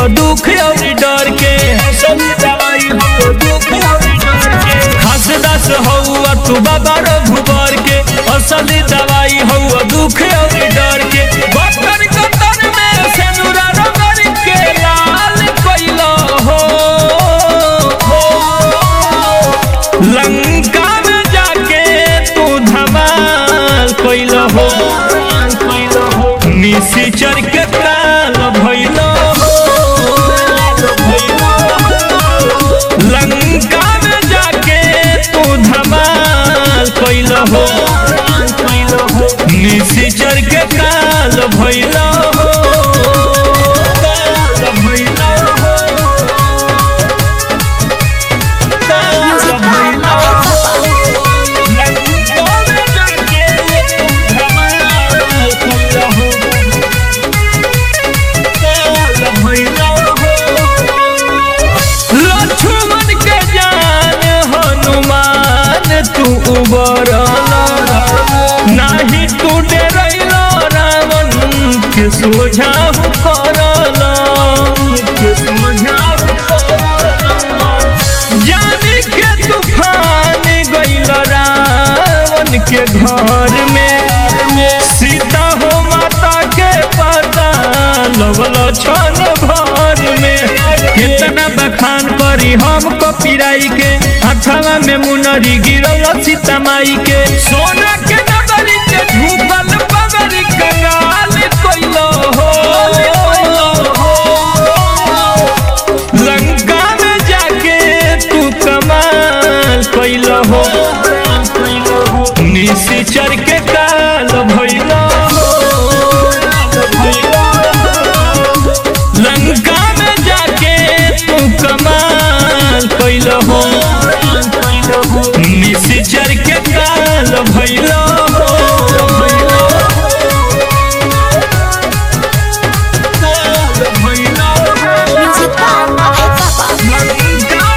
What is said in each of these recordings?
हौ दुख और डर के असली दवाई हौ दुख और डर के खास दास हौ तू बाबा रघुबर के असली दवाई हौ दुख और डर के बकर कतर में सेनुरा रगड़ के लाल कइलो हो लंका में जाके तू धमाल कइल हो निशिचर के काल भइल हो लंका में जाके तू धमाल कइल हो निशिचर के काल भइल हो काल भइल हो Music by लक्ष्मण के जान हनुमान तू उबरला नाही तू डरैलो रावण के सोझाहु करला के सोझाहु करला जाने के तूफान गइल रावण के घर में सीता हो माता के पता लगल छन भर में कितना बखान करी हम पिराई के हथवा में मुनरी गिरल सीता माई के सोना के नगरी के झूकल पगरी कंगाल कइलो हो लंका में जाके तू कमाल कइल हो निशिचर के काल भइल हो लंका में जाके तू कमाल कइल हो निशिचर के काल भइल हो Music by Papa.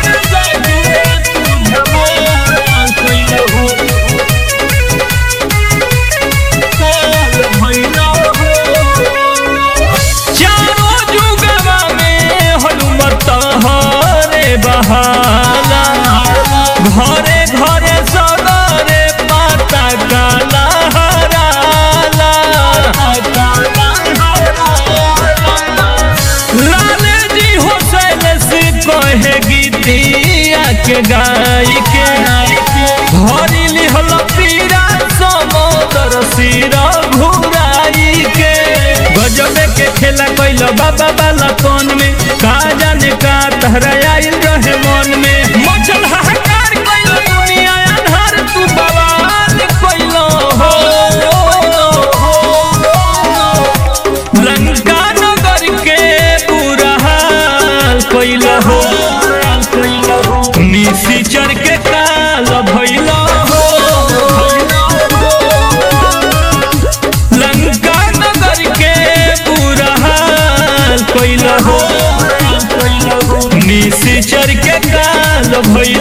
चारों जुगवा में हनुमत हरे बहाला घरे घरे सगरे पाता काला हराला लाल जी हुसैन से कहे गीतिया के गाय के हरी लिहल पीरा समोदर सिरा घुराई के गजबे के खेला कैल बाबा वाला कौन में का जाने का तहरा आइल रहे मन में मचल हाहाकार कैल दुनिया अन्हार तू बवाल कैल हो लंका नगर के बुरा हाल कैल हो निशिचर के काल भइल हो लंका नगर के बुरा हाल कैल हो निशिचर के काल भइल